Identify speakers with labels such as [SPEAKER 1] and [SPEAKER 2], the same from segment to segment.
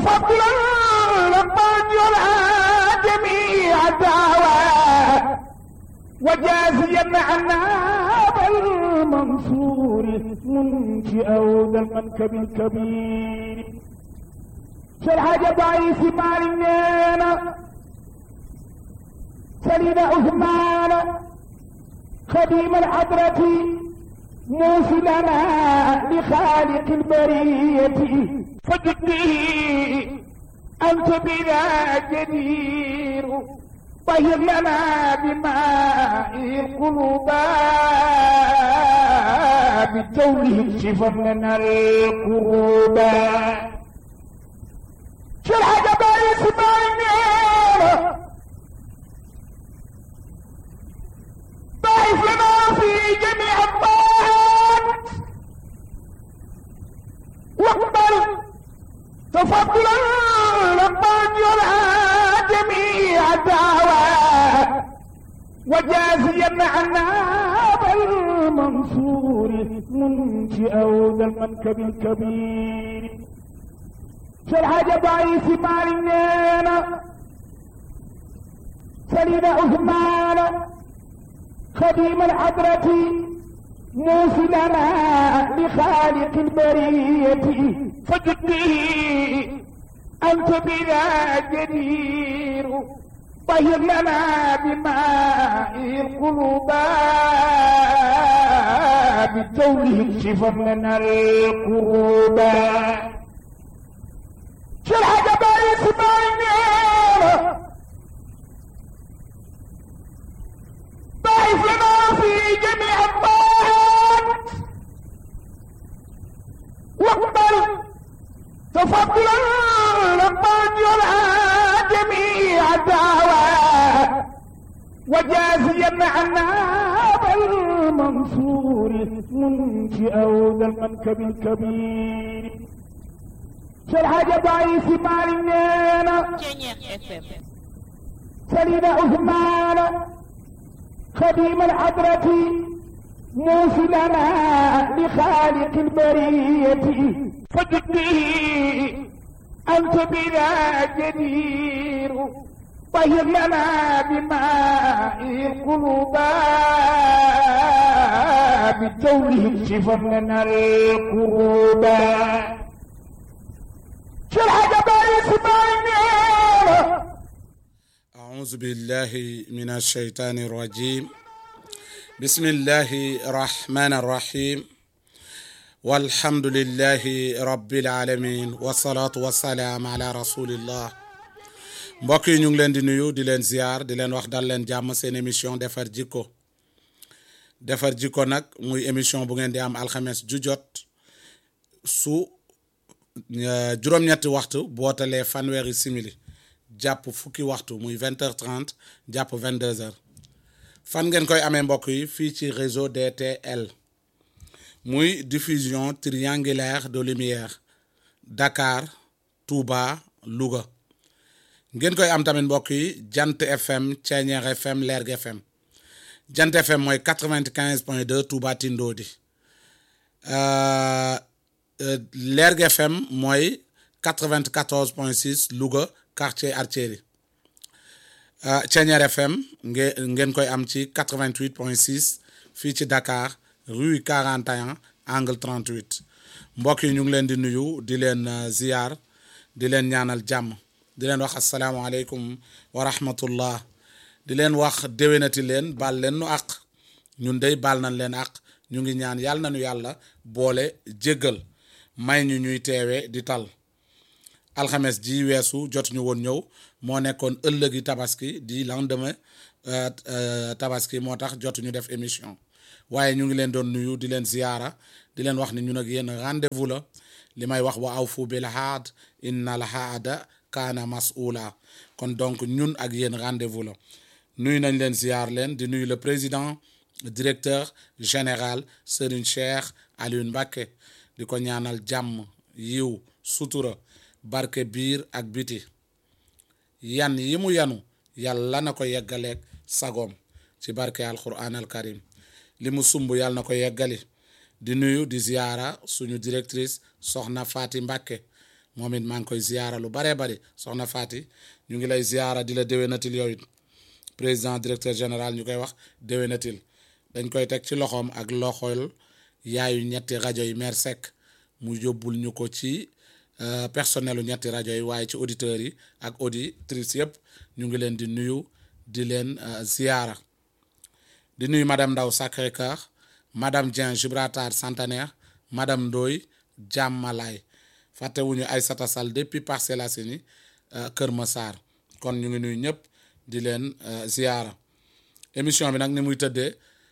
[SPEAKER 1] تفضلا لقد يرى جميع الدعوات وجازيا عنا بالمنصور منشئ ذا المنكب الكبير شرح ضعيف مالنا سليم عثمان خديم الحضرة موصلنا لخالق البرية فجدني أنت بنا جدير طهر لنا بماء القلوب بجوله اكشفا لنا القروب شرح جبال اسماعيل ضعف لنا في جميع الطاعات واقبل تفضلا لقد يرى جميع الدعوات وجازيا عنا بالمنصور منشئ ذا المنكب الكبير شرح ضعيف مالنا سليم عثمان خديم الحضرة موصلنا لخالق البرية فجدني أنت بنا جدير طهر لنا بماء القلوب بجوله اكشفا لنا القروب شرح جبال اسماعيل ضعف لنا في جميع الطاعات واقبل تفضلا لقد يرى جميع الدعوات وجازيا عنا بالمنصور منشئ ذا المنكب الكبير شرح ضعيف مالنا سليم عثمان خديم الحضرة موصلنا لخالق البرية فجدني أنت بنا جدير طهر لنا بماء القلوب بجوله اكشفا لنا القروب شرح جبال اسماعيل
[SPEAKER 2] أعوذ بالله من الشيطان الرجيم بسم الله الرحمن الرحيم والحمد لله رب العالمين والصلاة والسلام على رسول الله mbokk yi ñu ngi leen di nuyu di leen ziar di leen wax dal leen jàmm seen émission defar jikko defar jikko nag muy émission bu ngeen di am alxames ju jot su juróom-ñetti waxtu bootalee fanweeri simili jàpp fukki waxtu muy vingt heures trente jàpp vingt deux heures fan ngeen koy amee mbokk yi fii ci réseau DTL muy diffusion triangulaire de lumière Dakar Touba Louga ngeen koy am tamit mbokk yi Jant FM Ceeñeer FM Lerg FM Jant FM mooy quatre vingt quinze point deux Touba Tindodi Lerg FM mooy quatre vingt quatorze point six Louga. quartier Artillerie Ceeñeer FM ngeen ngeen koy am ci 88 point 6 fii ci Dakar rue 41 angle 38 mbokk yi ñu ngi leen di nuyu di leen ziar di leen ñaanal jàmm di leen wax asalaamaaleykum wa rahmatullah di leen wax déwénati leen baal leen nu àq ñun dey baal nañ leen àq ñu ngi ñaan yàlla nañu yàlla boole jéggal may ñu ñuy teewe di tal alxames ji weesu jotuñu woon ñëw moo nekkoon ëllëgi tabaski di lendemain tabaski moo tax jotuñu def émission waaye ñu ngi leen doon nuyu di leen ziyaara di leen wax ni ñun ak yéen rendez-vous la li may wax wa awfu bil haad inna al haada kaana mas'uula kon donc ñun ak yéen rendez-vous la nuyu nañ leen ziyaar leen di nuyu le président directeur général Serigne Cheikh Alioune Mbacké di ko ñaanal jàmm yiw sutura barke biir ak biti yan yi mu yanu yàlla na ko yeggaleeg sagoom ci barke alquran al karim li mu sumb yàlla na ko yeggali di nuyu di ziyaara suñu directrice soxna Faati Mbàkke moom it maa ngi koy ziyaara lu baree bari soxna Faati ñu ngi lay ziyaara di la déwénatil yow it président directeur général ñu koy wax déwénatil dañ koy teg ci loxoom ak loxol yaayu ñetti rajo yi maire Seck mu yóbbul ñu ko ci personnelu ñetti rajo yi waaye ci auditeurs yi ak auditrices yëpp ñu ngi leen di nuyu di leen ziyaara di nuyu madame Ndaw Sacré-Cœur madame Dieng Gibraltar Centenaire madame Ndoye Jàmmalaay fàttewuñu Aïssata Sall depuis Parcelles Assainies Kër Massar kon ñu ngi nuyu ñëpp di leen ziyaara émission bi nag ni muy tëddee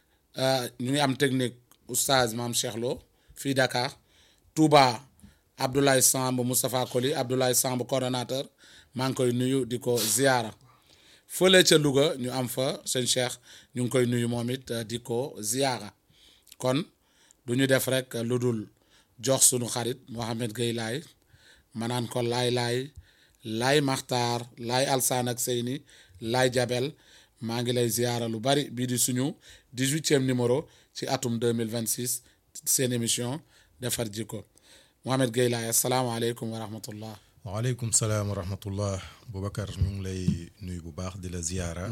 [SPEAKER 2] ñu ngi am technique oustaz maam Cheikh Lo fii Dakar Touba Abdoulaye Samb Moustapha Koli Abdoulaye Samb coordonnateur maa ngi koy nuyu di ko ziyaara fële ca Louga ñu am fa sëñ Cheikh ñu ngi koy nuyu moom it di ko ziyaara kon du ñu def rek lu dul jox sunu xarit Mohamed Gueye laay ma naan ko laay laay laay maxtaar laay alsaan ak seyni laay jabel maa ngi lay ziyaara lu bari bii di suñu dix-huitième numéro ci atum 2026 seen émission defar jikko Mohamed Gueye laay asalaamaaleykum wa rahmatullah
[SPEAKER 3] waaleykum salaam wa rahmatullah Boubacar ñu ngi lay nuyu bu baax di la ziyaara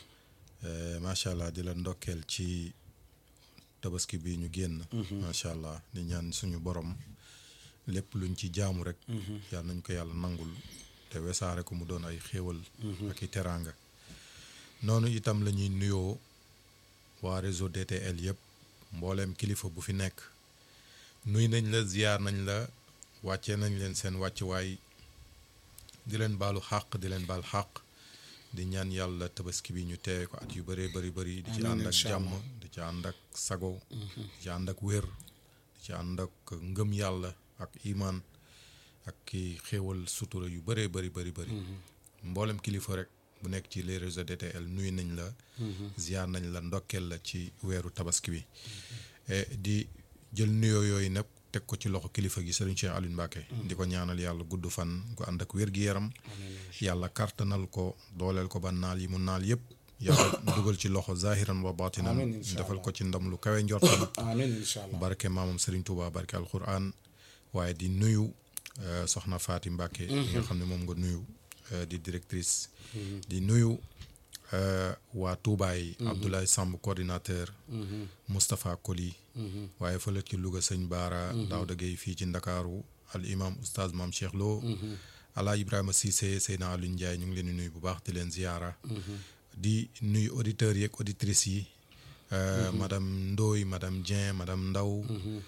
[SPEAKER 3] macha allah di la ndokkeel ci tabaski bi ñu génn macha allah di ñaan suñu borom lépp luñ ci jaamu rek yàlla nañ ko yàlla nangul te wesaare ko mu doon ay xéewal ak i teraanga noonu itam la ñuy nuyoo waa réseau DTL yëpp mbooleem kilifa bu fi nekk nuy nañ la ziyaar nañ la wàccee nañ leen seen wàccuwaay di leen baalu xàq di leen baal xàq di ñaan yàlla tabaski bi ñu teewe ko at yu bëree bëri bëri di ci ànd ak jàmm di ci ànd ak sago di ci ànd ak wér di ci ànd ak ngëm yàlla ak imaan ak ki xéewal sutura yu bëree bëri bëri bëri mboolem kilifa rek bu nekk ci les réseaux DTL nuyu nañ la ziar nañ la ndokkeel la ci weeru tabaski bi di jël nuyoo yooyu nag teg ko ci loxo kilifa gi Serigne Cheikh Aliou Mbacke di ko ñaanal yàlla gudd fan gu ànd ak wér-gi-yaram yàlla kartanal ko dooleel ko ba naal yi mu naal yëpp yàlla dugal ci loxo zahiran wa batinan defal ko ci ndam lu kawe njortam
[SPEAKER 2] amiin incha allah
[SPEAKER 3] barke maamam Serigne Touba barke alquran waaye di nuyu soxna Faati Mbacke nga xam ne moom nga nuyu di directrice di nuyu waa Touba yi Abdoulaye Samb coordinateur Moustapha Koli waaye fële ci Louga sëñ Baara Daouda Gueye fii ci Ndakaaru al imam oustaz maam Cheikh Lo ala Ibrahima Cissé Seyna Aliou Ndiaye ñu ngi leen di nuyu bu baax di leen ziyaara di nuyu auditeurs yeeg auditrices yi madame Ndoye madame Dieng madame Ndaw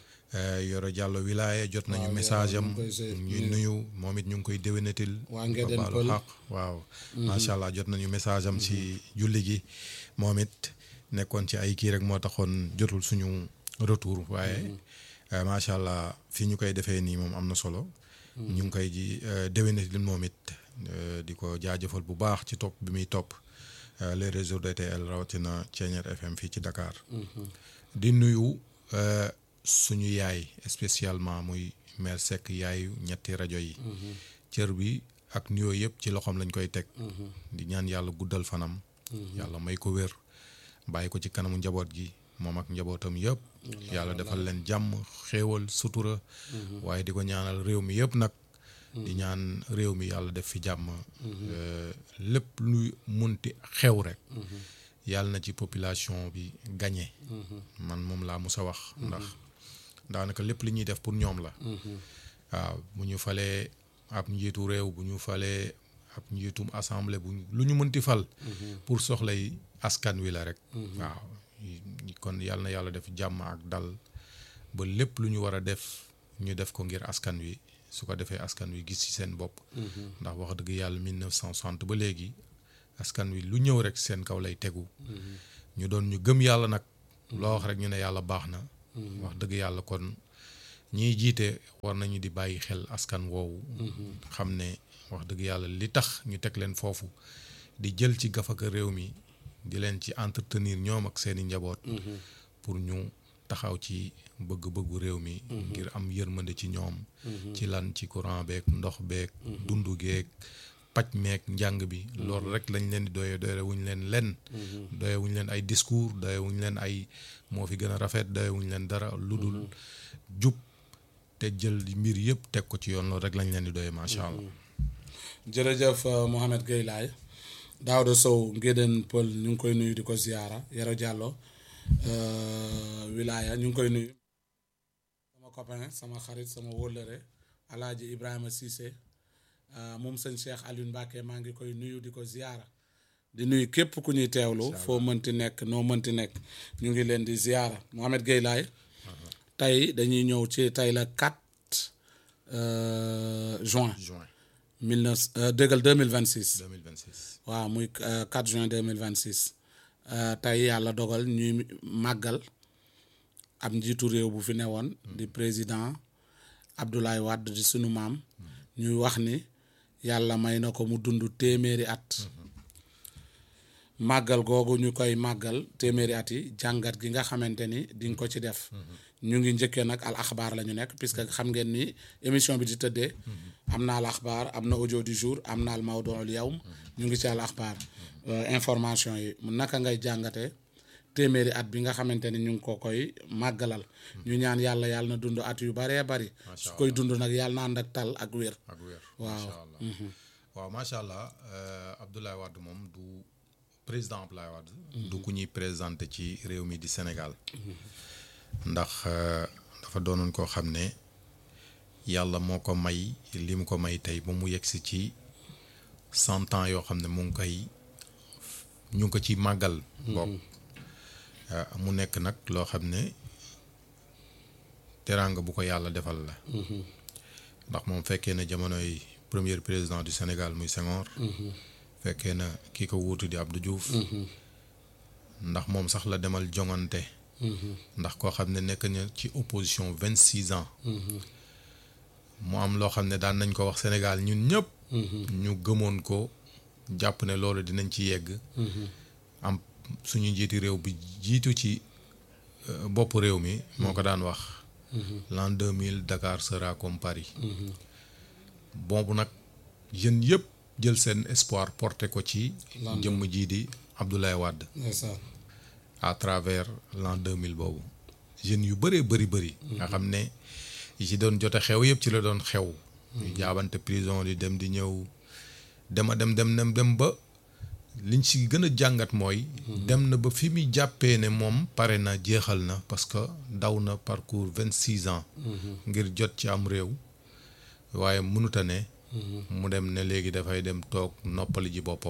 [SPEAKER 3] Yoro Diallo wilaaye jot nañu message am ñuy nuyu moom it ñu ngi koy déwénatil
[SPEAKER 2] waa
[SPEAKER 3] ko
[SPEAKER 2] Ngéden
[SPEAKER 3] baalu
[SPEAKER 2] Pël
[SPEAKER 3] xaq waaw macha allah jot nañu message am ci julli gi moom it nekkoon ci ay kii rek moo taxoon jotul suñu retour waaye macha allah fi ñu koy defee nii moom am na solo ñu ngi koy ji déwénatil moom it di ko jaajëfal bu baax ci topp bi muy topp les réseaux DTL rawatina Thiéniere FM fii ci Dakar di nuyu suñu yaay spécialement muy mère Seck yaayu ñetti rajo yi cër bi ak nuyoo yëpp ci loxoom lañ koy teg di ñaan yàlla guddal fanam yàlla may ko wér bàyyi ko ci kanamu njaboot gi moom ak njabootam yëpp yàlla defal leen jàmm xéewal sutura waaye di ko ñaanal réew mi yëpp nag di ñaan réew mi yàlla def fi jàmm lépp luy munti xew rek yàlla na ci population bi gagné man moom laa mus a wax ndax daanaka lépp li ñuy def pour ñoom la waaw bu ñu falee ab njiitu réew bu ñu falee ab njiitum assemblée bu lu ñu mënti fal pour soxlay askan wi la rek waaw kon yàlla na yàlla def jàmm ak dal ba lépp lu ñu war a def ñu def ko ngir askan wi su ko defee askan wi gis ci seen bopp ndax wax dëgg yàlla 1960 ba léegi askan wi lu ñëw rek seen kaw lay tegu ñu doon ñu gëm yàlla nag loo wax rek ñu ne yàlla baax na wax dëgg yàlla kon ñiy jiite war nañu di bàyyi xel askan woowu xam ne wax dëgg yàlla li tax ñu teg leen foofu di jël ci gafaka réew mi di leen ci entretenir ñoom ak seeni njaboot pour ñu taxaw ci bëgg-bëggu réew mi ngir am yërmande ci ñoom ci lan ci courant beeg ndox beeg dundu geeg paj meeg njàng bi loolu rek lañ leen di doye doye wuñ leen len doye wuñ leen ay discours doye wuñ leen ay moo fi gën a rafet doye wuñ leen dara lu dul jub te jël mbir yëpp teg ko ci yoon loolu rek lañ leen di doyee macha allah.
[SPEAKER 2] jërëjëf euh, Mohamed Gueye Laye Daouda Sow Ngéden Pël ñu ngi koy nuyu di ko ziyaara Yero Diallo euh, wilaya ñu ngi koy nuyu sama copain sama xarit sama wóllëre alaaji Ibrahima Cissé euh, moom sëñ Cheikh Alioune Mbacke maa ngi koy nuyu di ko ziyaara di nuyu képp ku ñuy teewlu foo mënti nekk noo mënti nekk ñu ngi leen di ziyaara Mohamed Gueye Laye tey dañuy ñëw ci tey la 4 euh, juin
[SPEAKER 3] juin
[SPEAKER 2] mille neuf euh, dëggal 2026
[SPEAKER 3] 2026.
[SPEAKER 2] waaw muy euh, 4 juin 2026 euh, tey yàlla dogal ñuy màggal ab njiitu réew bu fi newoon di président Abdoulaye Wade di sunu maam ñuy wax ni yàlla may na ko mu dund téeméeri at màggal googu ñu koy màggal téeméeri at yi jàngat gi nga xamante ni di nga ko ci def ñu ngi njëkkee nag al axbaar la ñu nekk puisque xam ngeen ni émission bi di tëddee am na al axbaar am na audio du jour am na al mawduul yawm ñu ngi ci al axbaar Euh, information yi mu naka ngay jàngate téeméeri at bi nga xamante ni ñu ngi ko koy màggalal ñu ñaan yàlla yàlla na dund at yu baree bari su koy dund nag yàlla na ànd ak tal ak wér
[SPEAKER 3] ak wér.
[SPEAKER 2] Waaw.
[SPEAKER 3] macha allah waaw macha allah euh, Abdoulaye Wade moom du président Abdoulaye Wade. du ku ñuy présenté ci réew mi di Sénégal. ndax euh, dafa doonoon koo xam ne yàlla moo ko may li mu ko may tey ba mu yegsi ci cent ans yoo xam ne mu ngi koy ñu ngi ko ci màggal. bokk mu nekk nag loo xam ne teraanga bu ko yàlla defal la. ndax moom fekkee na jamonoy premier président du Sénégal muy Senghor. fekkee na ki ko wuutu di Abdou Diouf. ndax moom sax la demal jongante. ndax koo xam ne nekk na ci opposition vingt six ans. mu am loo xam ne daan nañ ko wax Sénégal ñun ñëpp. ñu gëmoon ko jàpp ne loolu dinañ ci yegg. am suñu njiiti réew bi jiitu ci euh, bopp réew mi. moo ko daan wax. l'an deux mille Dakar sera comme Paris. boobu nag jeunes yëpp jël seen espoir porté ko ci.
[SPEAKER 2] L'an
[SPEAKER 3] jëmm jii di Abdoulaye Wade.
[SPEAKER 2] ndeysaan
[SPEAKER 3] à travers l'an 2000 boobu jeunes yu bëree bëri bëri. nga xam ne yi ci doon jote xew yëpp ci la doon xew. ñu jaabante prison di dem di ñëw dema dem dem dem dem ba liñ ci gën a jàngat mooy. dem na ba fi muy jàppee ne moom pare na jeexal na parce que daw na parcours vingt six ans. ngir jot ci am réew. waaye mënut a ne. mu dem ne léegi dafay dem toog noppali ji boppam.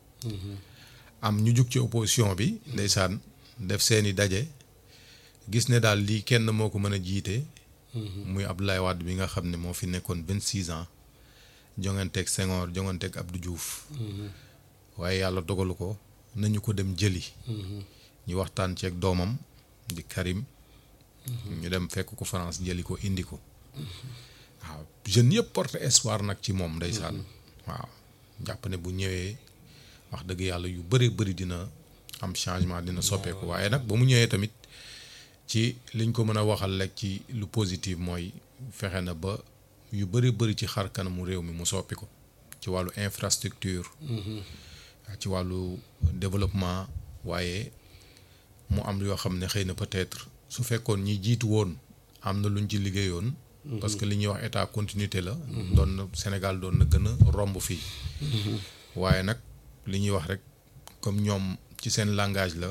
[SPEAKER 3] am ñu jug ci opposition bi ndeysaan def seeni daje gis ne daal lii kenn moo ko mën a jiite muy Abdoulaye Wade bi nga xam ne moo fi nekkoon vingt six ans jonganteeg Senghor jonganteeg Abdou Diouf waaye yàlla dogalu ko nañu ko dem jëli ñu waxtaan ceeg doomam di Karim ñu dem fekk ko France jëli ko indi ko waaw jeunes yëpp porte espoir nag ci moom ndeysaan waaw jàpp ne bu ñëwee wax dëgg yàlla yu bëri bëri dina am changement dina soppeeku waaye nag ba mu ñëwee tamit ci liñ ko mën a waxal rek ci lu positif mooy fexe na ba yu bëri bëri ci xar kanamu réew mi mu soppi ko ci wàllu infrastructure ci wàllu développement waaye mu am yoo xam ne xëy na peut-être su fekkoon ñi jiitu woon am na luñ ci liggéeyoon parce que li ñuy wax état continuité la doon na Sénégal doon na gën a romb fii waaye nag li ñuy wax rek comme ñoom ci seen langage la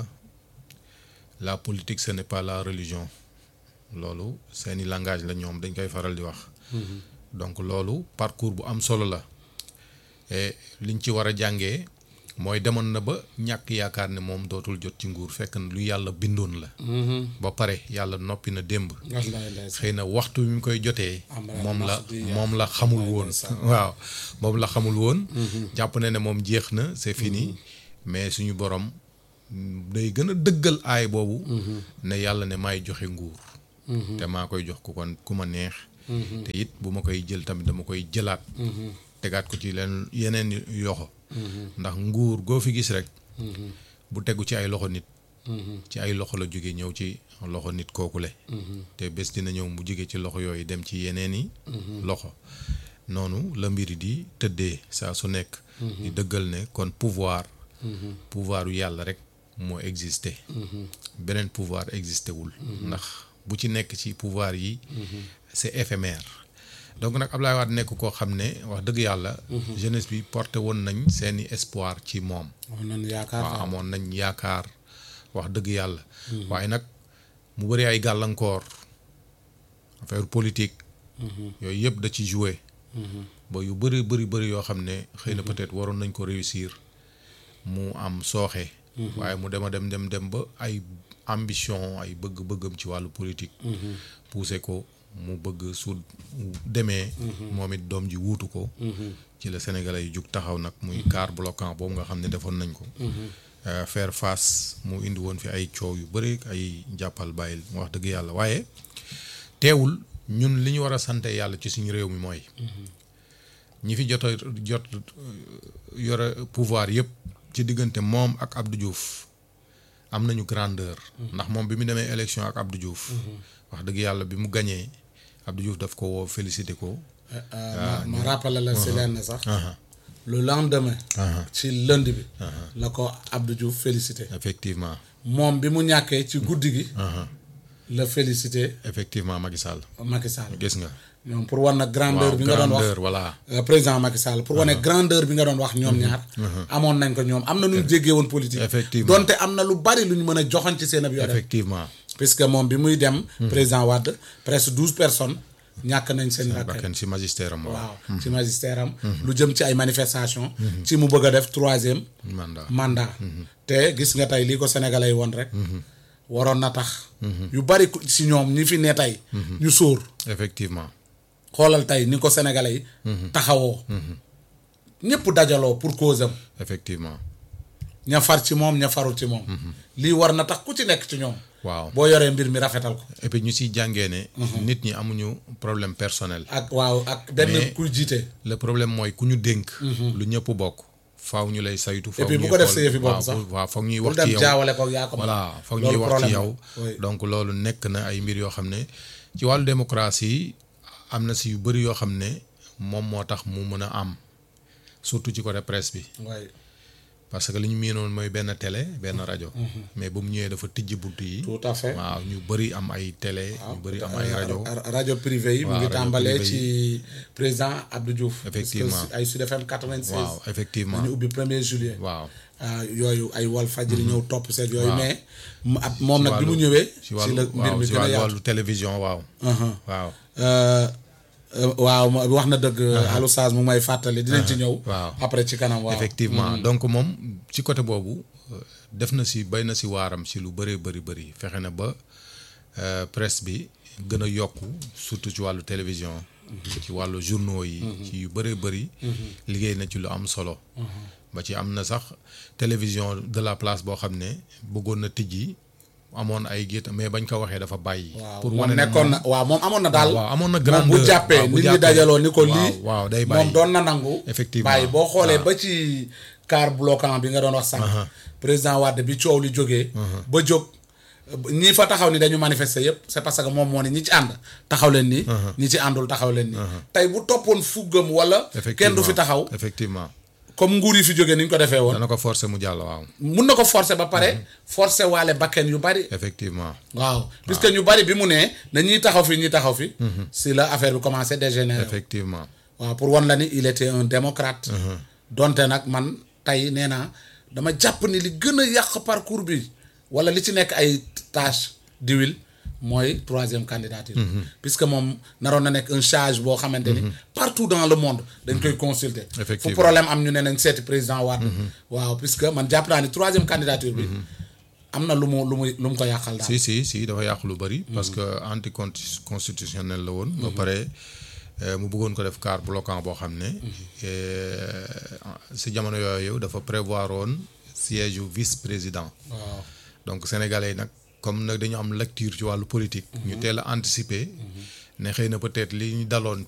[SPEAKER 3] la politique ce n'est pas la religion loolu seeni langage la ñoom dañ koy faral di wax donc loolu parcours bu am solo la et liñ ci war a jàngee mooy demoon na ba ñàkk yaakaar ne moom dootul jot ci nguur fekk na lu yàlla bindoon la ba pare yàlla noppi na démb
[SPEAKER 2] wallaay ndeysaan
[SPEAKER 3] xëy na waxtu bi mu koy jotee
[SPEAKER 2] Am
[SPEAKER 3] moom la
[SPEAKER 2] Mahdi
[SPEAKER 3] moom la xamul
[SPEAKER 2] wallaay
[SPEAKER 3] woon
[SPEAKER 2] ndeysaan.
[SPEAKER 3] waaw moom la xamul woon jàpp na ne moom jeex na c'est fini mais suñu borom day gën a dëggal aay boobu ne yàlla ne maay joxe nguur te maa koy jox ku kon ku ma neex te it bu ma koy jël tamit dama koy jëlaat tegaat ko ci leen yeneen yoxo ndax nguur goo fi gis rek bu tegu ci ay loxo nit ci ay loxo la jóge ñëw ci loxo nit kookule te bés dina ñëw mu jóge ci loxo yooyu dem ci yeneen i loxo noonu la mbiri di tëddee saa su nekk di dëggal ne kon pouvoir pouvoiru yàlla rek moo existé beneen pouvoir existé wul ndax bu ci nekk ci pouvoir yi c'est éphémère donc nag Ablaye Wade nekk koo xam ne wax dëgg yàlla jeunesse bi porté woon nañ seeni espoir ci moom
[SPEAKER 2] am nañu yaakaar
[SPEAKER 3] waaw amoon nañ yaakaar wax dëgg yàlla waaye nag mu bëri ay gàllankoor affaire politique yooyu yëpp da ci joué ba yu bëri bëri bëri yoo xam ne xëy na peut-être waroon nañ ko réussir mu am sooxe waaye mu dem a dem dem dem ba ay ambition ay bëgg-bëggam ci wàllu politique poussé ko mu bëgg su demee moom it doom ji wuutu ko ci la sénégalais yi jug taxaw nag muy car bloquant boobu nga xam ne defoon nañ ko faire face mu indi woon fi ay coow yu bëri ay jàppal bàyyil mu wax dëgg yàlla waaye teewul ñun li ñu war a sante yàlla ci suñu réew mi mooy ñi fi jot a jot yore pouvoir yëpp ci diggante moom ak Abdou Diouf am nañu grandeur ndax moom bi mu demee élection ak Abdou Diouf wax dëgg yàlla bi mu gañee Abdou Diouf daf ko woo félicité ko
[SPEAKER 2] ma ma rappelé la si lenn sax le lendemain ci lundi bi la ko Abdou Diouf félicité
[SPEAKER 3] effectivement
[SPEAKER 2] moom bi mu ñàkkee ci guddi gi la félicité
[SPEAKER 3] effectivement Macky Sall
[SPEAKER 2] Macky Sall
[SPEAKER 3] gis nga
[SPEAKER 2] ñoom pour wan na grandeur
[SPEAKER 3] waaw
[SPEAKER 2] bi nga doon wax
[SPEAKER 3] grandeur voilà
[SPEAKER 2] Euh, président Macky Sall pour wane grandeur bi nga doon wax ñoom ñaar amoon nañ ko ñoom am na nu ñu jéggee woon politique
[SPEAKER 3] Effectivement.
[SPEAKER 2] donte am na lu bari lu ñu mën a joxoñ ci seen ab yore
[SPEAKER 3] effectivement
[SPEAKER 2] puisque moom bi muy dem président Wade presque douze personnes ñàkk nañ seen bakkan
[SPEAKER 3] bakkan si magistère am waaw
[SPEAKER 2] waaw ci magistère am lu jëm ci ay manifestation ci mu bëgg a def troisième
[SPEAKER 3] mandat
[SPEAKER 2] mandat te gis nga tey lii ko sénégalais yi woon rek waroon na tax yu bari ku- si ñoom ñi fi ne tey ñu sóor
[SPEAKER 3] effectivement
[SPEAKER 2] xoolal tey ni ko sénégalais yi taxawoo ñëpp dajaloo pour cause am
[SPEAKER 3] effectivement
[SPEAKER 2] ña far ci moom ña farul ci moom lii war na tax ku ci nekk ci ñoom
[SPEAKER 3] waaw
[SPEAKER 2] boo yoree mbir mi rafetal ko
[SPEAKER 3] et puis ñu siy jàngee ne nit ñi amuñu problème personnel
[SPEAKER 2] ak waaw ak benn
[SPEAKER 3] Mais-
[SPEAKER 2] kuy jiite
[SPEAKER 3] le problème mooy ku ñu dénk lu ñëpp bokk faaw ñu lay saytu faaw
[SPEAKER 2] puis bu
[SPEAKER 3] ñuy
[SPEAKER 2] ko def
[SPEAKER 3] xool-
[SPEAKER 2] sa yëfi bopp
[SPEAKER 3] waaw,
[SPEAKER 2] sax.
[SPEAKER 3] bu- waaw foog ñuy
[SPEAKER 2] bul
[SPEAKER 3] wax ci
[SPEAKER 2] dem
[SPEAKER 3] yow
[SPEAKER 2] jaawale ko yaa ko moom.
[SPEAKER 3] voilà foog
[SPEAKER 2] Loolu
[SPEAKER 3] ñuy wax ci
[SPEAKER 2] problème
[SPEAKER 3] yow
[SPEAKER 2] la. Oui.
[SPEAKER 3] donc loolu nekk na ay mbir yoo xam ne ci wàllu démocratie am na si yu bëri yoo xam ne moom moo tax mu mën a am surtout ci côté presse bi
[SPEAKER 2] waaye
[SPEAKER 3] parce que li ñu miinoon mooy benn télé benn rajo mais ba mu ñëwee dafa tijji bunt yi
[SPEAKER 2] tout à fait
[SPEAKER 3] waaw ñu bëri am ay télé ñu bëri am ay rajo
[SPEAKER 2] Ra- rajo privé yi mu
[SPEAKER 3] waaw,
[SPEAKER 2] ngi
[SPEAKER 3] rajo
[SPEAKER 2] tàmbalee
[SPEAKER 3] privé
[SPEAKER 2] ci président Abdou Diouf
[SPEAKER 3] Effectivement.
[SPEAKER 2] parce que ay Sud FM 96
[SPEAKER 3] waaw effectivement
[SPEAKER 2] ñu ubbi premier juillet
[SPEAKER 3] waaw
[SPEAKER 2] ah, yooyu ay wal fajri ñëw topp seet yooyu
[SPEAKER 3] Waaw.
[SPEAKER 2] mais mu- ab moom nag bi mu
[SPEAKER 3] wàllu-
[SPEAKER 2] ñëwee
[SPEAKER 3] ci
[SPEAKER 2] ci
[SPEAKER 3] wàllu
[SPEAKER 2] la mbir
[SPEAKER 3] waaw
[SPEAKER 2] mi
[SPEAKER 3] ci
[SPEAKER 2] gën a
[SPEAKER 3] wàllu
[SPEAKER 2] yaatu
[SPEAKER 3] wàllu télévision waaw
[SPEAKER 2] Uh-huh.
[SPEAKER 3] waaw
[SPEAKER 2] Euh, euh, waaw ma- wax na dëgg Alou Saz mu ngi may fàttali dinañ ci ñëw
[SPEAKER 3] waaw.
[SPEAKER 2] après ci kanam waaw
[SPEAKER 3] effectivement donc moom ci côté boobu euh, def na si bay na si waaram si lu bëree bëri bëri fexe na ba euh, presse bi gën a yokku surtout ci wàllu télévision ci wàllu journaux yi ci yu bëree bëri liggéey na ci lu am solo ba ci am na sax télévision de la place boo xam ne bëggoon na tijji amoon ay gétt mais bañ ko waxee dafa bàyyi
[SPEAKER 2] waaw
[SPEAKER 3] pour
[SPEAKER 2] moom
[SPEAKER 3] wane ne
[SPEAKER 2] nekkoon
[SPEAKER 3] moom-
[SPEAKER 2] na waaw moom amoon na daal
[SPEAKER 3] waaw amoon na
[SPEAKER 2] moom
[SPEAKER 3] grandeur
[SPEAKER 2] bu jàppee
[SPEAKER 3] waaw, bu
[SPEAKER 2] nit ñi
[SPEAKER 3] jàppee.
[SPEAKER 2] dajaloo ni ko
[SPEAKER 3] waaw,
[SPEAKER 2] lii
[SPEAKER 3] waaw, day
[SPEAKER 2] moom
[SPEAKER 3] bàyyi.
[SPEAKER 2] doon na nangu
[SPEAKER 3] Effectivement.
[SPEAKER 2] bàyyi boo xoolee
[SPEAKER 3] waaw.
[SPEAKER 2] ba ci car bloquant bi nga doon wax sànq président Wade bi coow li jógee ba jóg ñii fa taxaw ni dañu manifester yépp c'est parce que moom moo ne ñi ci ànd taxaw leen nii ñi ci àndul taxaw leen nii tey bu toppoon fuggam wala kenn du fi taxaw
[SPEAKER 3] effectivement
[SPEAKER 2] comme nguur yi fi jógee ni ñu ko defee woon
[SPEAKER 3] dana ko forcer mu jàll waaw
[SPEAKER 2] mun na ko forcer ba pare forcer waale bakken yu bari
[SPEAKER 3] effectivement
[SPEAKER 2] waaw puisque ñu bari bi mu nee na ñiy taxaw fi ñi taxaw fi si la affaire bi commencé dégénérer
[SPEAKER 3] effectivement
[SPEAKER 2] waaw pour wan la ni il était un démocrate donte nag man tey nee naa dama jàpp ni li gën a yàq parcours bi wala li ci nekk ay tâche d'huile mooy troisième candidature puisque moom naroon na nekk un charge boo xamante ni partout dans le monde dañ koy consulter fu
[SPEAKER 3] Effectivement.
[SPEAKER 2] problème am ñu ne nañ seeti président Wade waaw puisque man jàpp naa ni troisième candidature bi am na lu mu lu mu lu mu ko yàqal daal
[SPEAKER 3] si si si dafa yàq lu bëri parce que anti constitutionnel la woon ba pare euh, mu bëggoon ko def car bloquant boo xam ne euh, si jamono yooyu dafa prévoir woon siège yu vice président
[SPEAKER 2] waaw
[SPEAKER 3] donc sénégalais yi nag comme nag dañu am lecture ci wàllu politique ñu teel a anticiper ne xëy na peut-être li ñu daloon